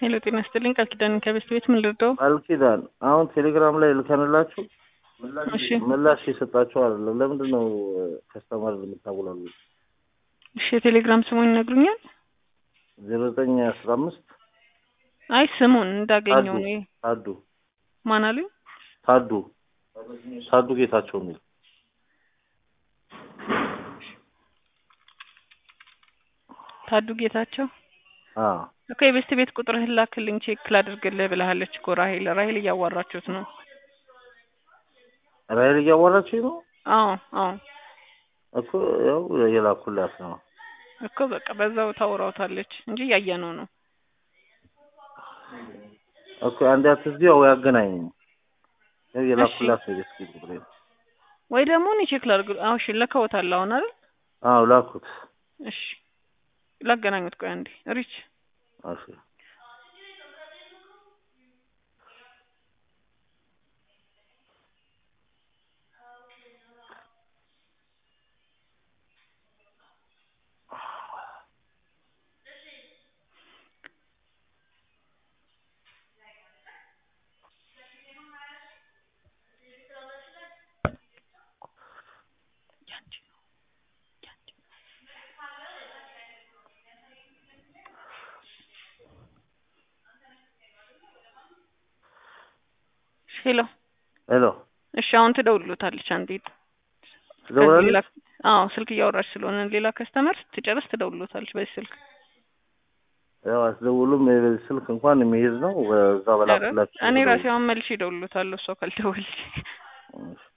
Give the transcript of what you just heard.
ሄሎ ጤና ይስጥልኝ ቃል ኪዳን ከቤት ቤት ምን ልርዳው? ቃል ኪዳን አሁን ቴሌግራም ላይ ልከንላችሁ እሺ ምላሽ የሰጣችሁ አይደለም። ለምንድን ነው ከስተመር የምታውላሉ? እሺ የቴሌግራም ስሙን ይነግሩኛል? ዜሮ ዘጠኝ አስራ አምስት አይ ስሙን እንዳገኘው ነው። ታዱ ማን አሉኝ? ታዱ ታዱ ጌታቸው የሚል ታዱ ጌታቸው አዎ እኮ የቤስት ቤት ቁጥርህን ላክልኝ ቼክ ላድርግልህ ብለሃለች እኮ ራሄል ራሄል እያዋራችሁት ነው። ራይል እያዋራችኝ ነው አዎ አዎ እኮ ያው የላኩላት ነው እኮ በቃ በዛው ታወራውታለች እንጂ እያየነው ነው። እኮ አንድ አትዝጊ ያው ያገናኝ ያው የላኩላት ነው የስኪ ቁጥሬ ወይ ደግሞ እኔ ቼክ ላድርግ። አዎ እሺ ልከውታል አሁን አይደል? አዎ ላኩት እሺ ላገናኙት። ቆይ አንዴ ሪች እሺ ሄሎ ሄሎ እሺ አሁን ትደውልሎታለች። አንዴ ትደውላለች? ሌላ አዎ ስልክ እያወራች ስለሆነ ሌላ ከስተመር ስትጨርስ ትደውልሎታለች በዚህ ስልክ። ያው አስደውሉም የበዚህ ስልክ እንኳን የሚይዝ ነው በዛ በላኩላችሁ እኔ ራሴ አሁን መልሼ እደውልሎታለሁ እሷ ካልደወለች። እሺ